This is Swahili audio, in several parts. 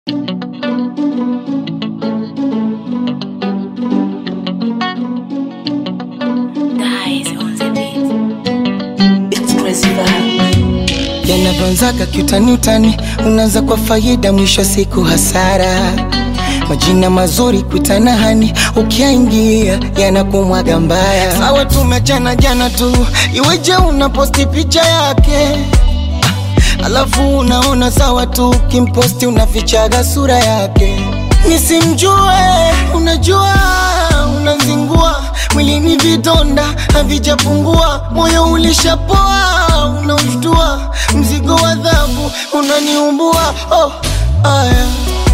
yanavyoanzaga kiutani utani, unaanza kwa faida, mwisho siku hasara. Majina mazuri kuitana hani, ukiaingia yanakumwaga mbaya. Sawa, tumechana jana tu, iweje unaposti picha yake alafu unaona sawa tu, kimposti unafichaga sura yake. Nisimjue, unajua unazingua mwilini, vidonda havijapungua, moyo ulishapoa, unaushtua, mzigo wa adhabu unaniumbua. Oh, aya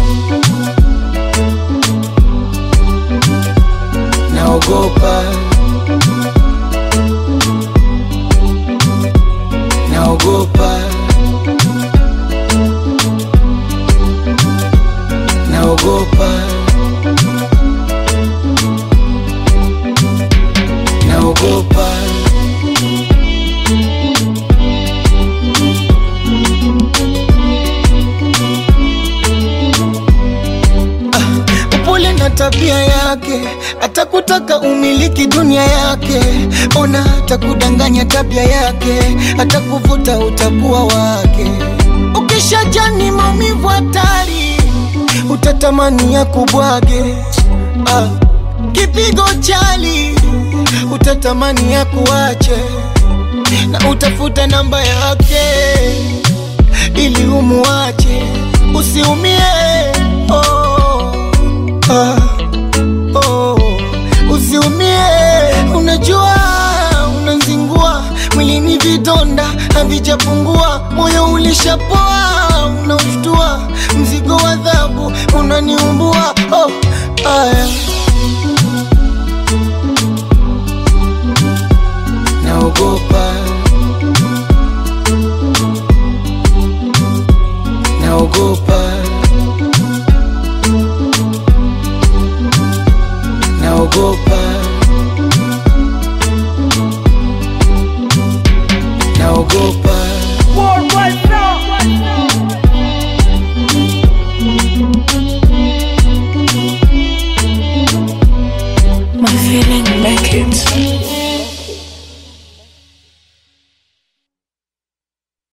naogopa, naogopa, naogopa, naogopa. upole na tabia yake, atakutaka umiliki dunia yake. Ona atakudanganya tabia yake, atakuvuta utakuwa wake. Ukishajani maumivu hatari, utatamani ya kubwage. Ah, kipigo chali, utatamani ya kuache, na utafuta namba yake ili umuache, usiumie oh. Ah, oh, usiumie, unajua unazingua mwilini, vidonda havijapungua, moyo ulishapoa, unaushtua, mzigo wa adhabu unaniumbua. Oh, aya, naogopa, naogopa naogopa, naogopa, Worldwide now.